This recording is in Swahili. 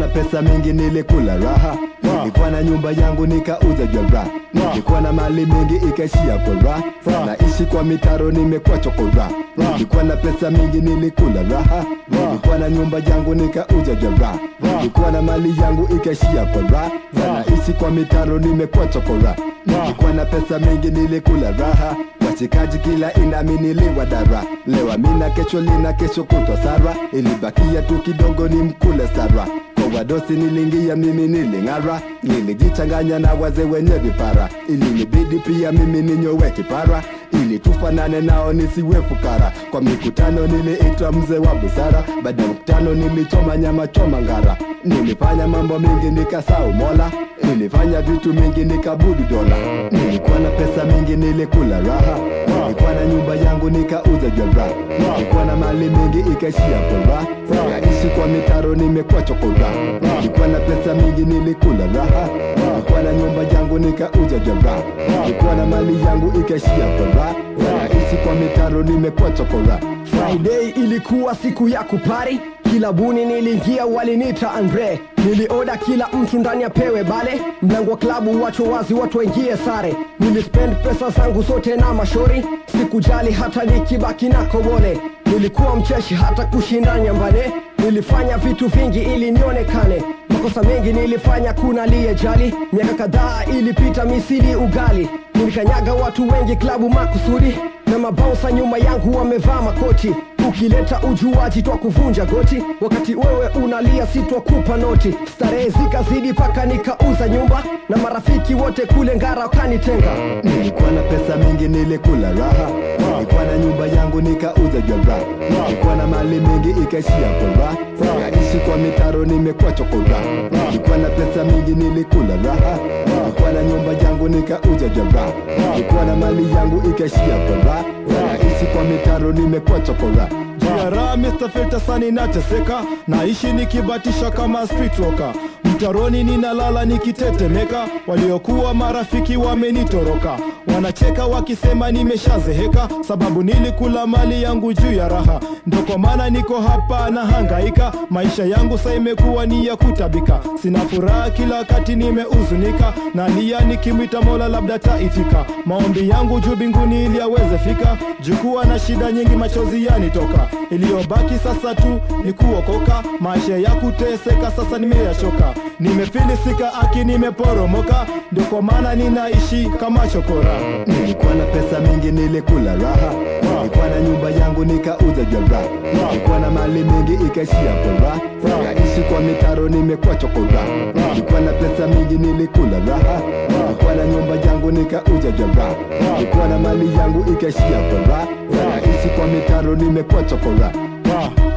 na pesa mingi nilikula raha Wow. nilikuwa na nyumba yangu nikauza jora Wow. nilikuwa na mali mingi ikaishia kwa raha Wow. naishi kwa mitaro nimekuwa chokora Wow. nilikuwa na pesa mingi nilikula raha Wow. nilikuwa na nyumba yangu nikauza jora Wow. nilikuwa na mali yangu ikaishia kwa raha Wow. naishi kwa mitaro nimekuwa chokora Wow. nilikuwa na pesa mingi nilikula raha wachikaji kila inami niliwadara lewa mina kesho lina kesho kutwa sara ilibakia tu kidogo ni mkule sara kwa wadosi nilingia mimi niling'ara nilijichanganya na wazee wenye vipara ilinibidi pia mimi ninyowe kipara ili tufanane nao nisiwe fukara kwa mikutano niliitwa mzee wa busara baada ya mkutano nilichoma nyama choma ngara nilifanya mambo mingi nikasau mola nilifanya vitu mingi nikabudu dola nilikuwa na pesa mingi nilikula raha nilikuwa na nyumba yangu nikauza jora nilikuwa na mali mingi ikaishia kora naishi kwa mitaro nimekuwa chokora nilikuwa na pesa mingi nilikula raha nilikuwa na nyumba yangu nikauza jora nilikuwa na mali yangu ikaishia kora naishi kwa mitaro nimekuwa chokora Friday ilikuwa siku ya kupari kilabuni niliingia walinita Andre nilioda kila mtu ndani apewe bale mlango wa klabu wacho wazi watu waingie sare nilispend pesa zangu zote na mashori sikujali hata nikibaki na kobole nilikuwa mcheshi hata kushinda nyambane nilifanya vitu vingi ili nionekane makosa mengi nilifanya kuna liyejali miaka kadhaa ilipita misili ugali nilikanyaga watu wengi klabu makusudi na mabausa nyuma yangu wamevaa makoti ukileta ujuaji twa kuvunja goti wakati wewe unalia sitwakupa noti starehe zikazidi paka nikauza nyumba na marafiki wote kule ngara wakanitenga nilikuwa na pesa mingi nilikula raha nilikuwa na nyumba yangu nikauza jora nilikuwa na mali mingi ikaishia kora naishi kwa mitaro nimekuwa chokora nilikuwa na pesa mingi nilikula raha nilikuwa na nyumba yangu nikauza jora nilikuwa na mali yangu ikaishia kora naishi kwa mitaro nimekuwa chokora Jara Mr. Filter sani nateseka naishi nikibatisha kama street rocker mtaroni ninalala nikitetemeka waliokuwa marafiki wamenitoroka wanacheka wakisema nimeshazeheka sababu nilikula mali yangu juu ya raha ndo kwa maana niko hapa na hangaika maisha yangu sa imekuwa ni ya kutabika sina furaha kila wakati nimeuzunika nalia nikimwita mola labda taitika maombi yangu juu binguni ili aweze fika jukuwa na shida nyingi machozi yanitoka iliyobaki sasa tu ni kuokoka maisha ya kuteseka sasa nimeyachoka nimefilisika aki nimeporomoka ndio kwa maana ninaishi kama chokora nilikuwa na pesa mingi nilikula raha nilikuwa na nyumba yangu nikauza jora nilikuwa na mali mingi ikaishia kora naishi kwa mitaro nimekuwa chokora nilikuwa na pesa mingi nilikula raha nilikuwa na nyumba yangu nikauza jora nilikuwa na mali yangu ikaishia kora naishi kwa mitaro nimekuwa chokora Ah,